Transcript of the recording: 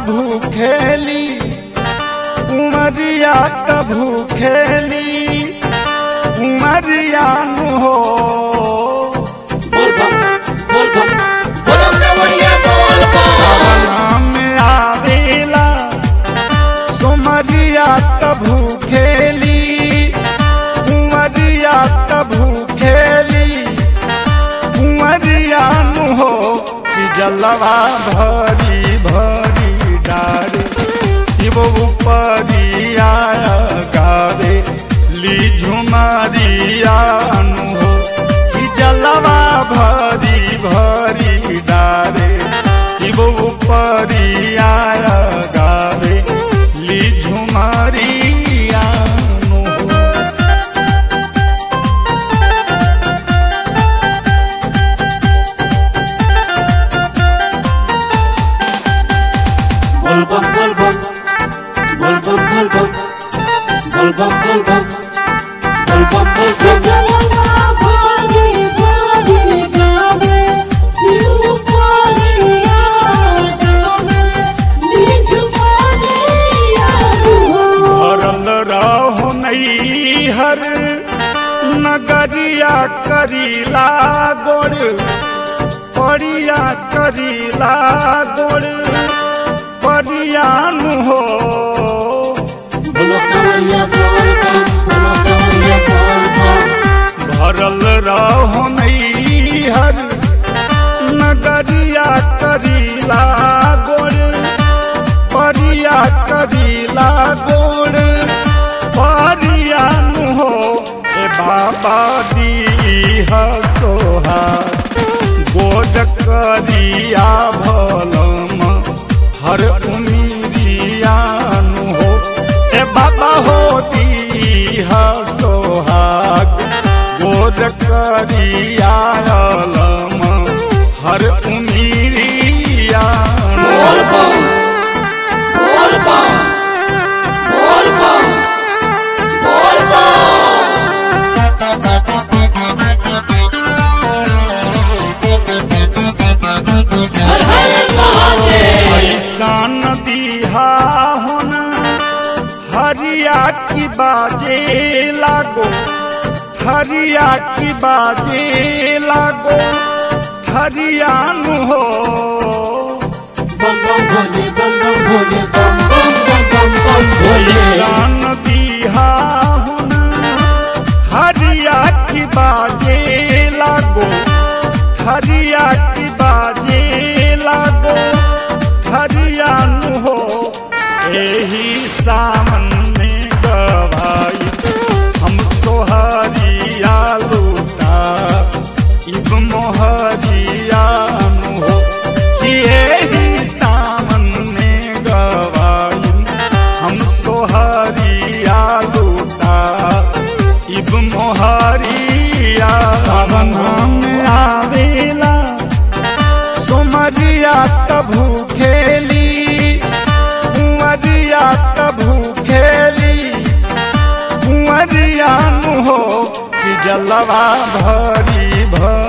भूखेली उमरिया त भूखेली उमरिया नु हो बोलो कवरिया बोल बोल नाम आवेला सुमरिया त भूखेली उमरिया त भूखेली उमरिया नु हो कि जलवा भरी भरी डारे शिव उपरिया गावे ली झुमरिया नु हो कि जलवा भरी भरी डारे शिव उपरिया गावे ली झुमरिया नु हो बोल बम बोल बम बोल बम बोल बम बोल बम बोल बम बोल बम बोल बम जलवा भागे भागे गावे शिव पारिया गावे निज पारिया हो भरल रहो हर नगरिया करीला गोड़ परिया करीला गोड़ परियान हो बोलो कवरिया बोल बम बोलो कवरिया बोल बम भरल रहो हर नगरिया करीला गोड़ परिया करीला गोड़ परियान हो ए बाबा दी सोहा गोड करिया भलम हर उमीरियान हो ए बाबा हो दी सोहाग गोद करिया अलम हर उमीरियान बोल बम बोल बम बोल बम बोल बम हर हर महादेव ऐसान दिहा होना हरिया की बाजे लागो हरिया की बाजे लागो हरियान हो बम बम भोले बम बम भोले बम बम बम बम बम भोले ऐसान दिहा होना हरिया की बाजे लागो हरिया की बाजे लागो हरियान हो एही सामन में गवाई हम सोहरिया लूटा इब मोहरियान हो कि एही सामन में गवाई हम सोहरिया लूटा इब मोहरिया सावन में आवेला सुमरिया तभू खेली कुंवरिया तभू खेली कुंवरिया नु हो कि जलवा भरी भरी